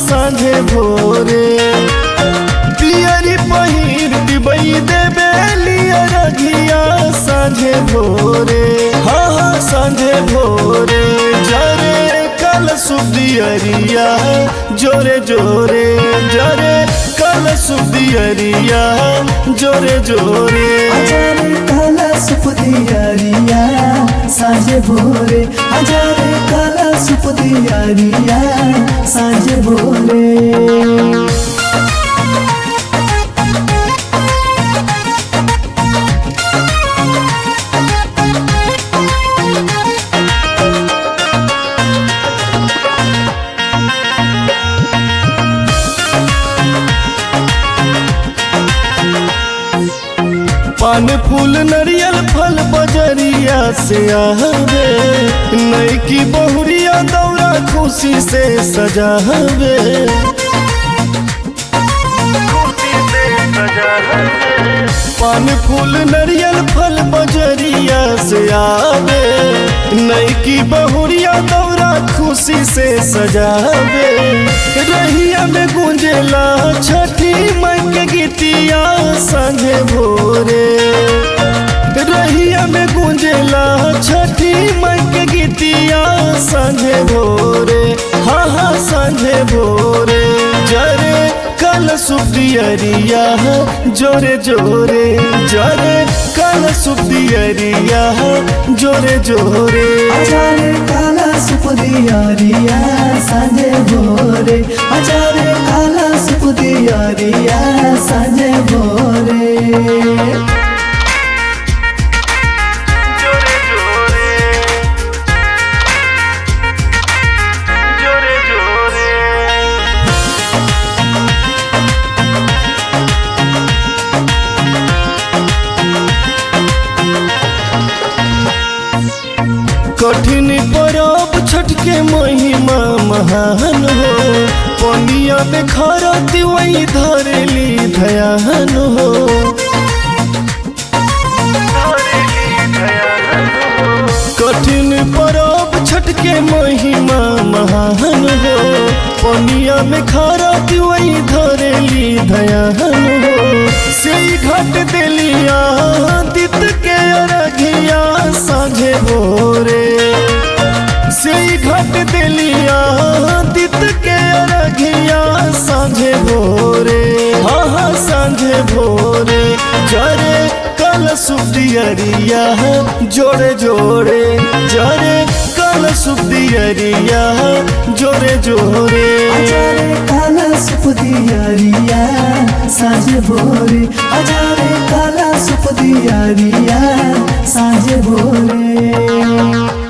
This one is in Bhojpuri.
साँझे भोरे पियरी पहिर दिबई देबे लिया रघिया साँझे भोरे हाँ हाँ साँझे भोरे जरे कल सुदियरिया जोरे जोरे जरे कल सुदियरिया जोरे जोरे हजारे काला सुपदियारिया साँझे भोरे हजारे काला सुपदियारिया साँझे भोरे पान फूल नरियल फल बजरिया से आवे नई की बहुरिया दौरा खुशी से सजावे पान फूल नरियल फल बजरिया से आवे नई की बहुरिया दौरा खुशी से सजावे रहिया में गुंजेला छठी माई के गीतिया संगे भोरे रहिया में गुंजेला छठी माई के गीतिया संगे भोरे हाँ हाँ संगे भोरे जरे कल सुदियरिया जोरे जोरे जरे कल सुदियरिया जोरे जोरे हजारे काला सुपदियारिया साँझे भोरे हजारे काला सुपदियारिया साँझे भोरे जोरे जोरे जोरे जोरे कठिन परब छठ के महिमा महान हो पनिया में खरती वही धरली धयान हो कठिन परब छठ के महिमा महान हो पनिया में खरती वही धरली धयान हो से घट दिलिया दित के अरघिया साझे भोरे से घट दिलिया दित के अरघिया साझे भोरे हाँ हाँ साझे भोरे जरे कल सुदियरिया जोड़े जोड़े जरे कल सुदियरिया जोड़े जोड़े हजारे काला सुपदियारिया साँझे भोरे हजारे काला सुपदियारिया साँझे भोरे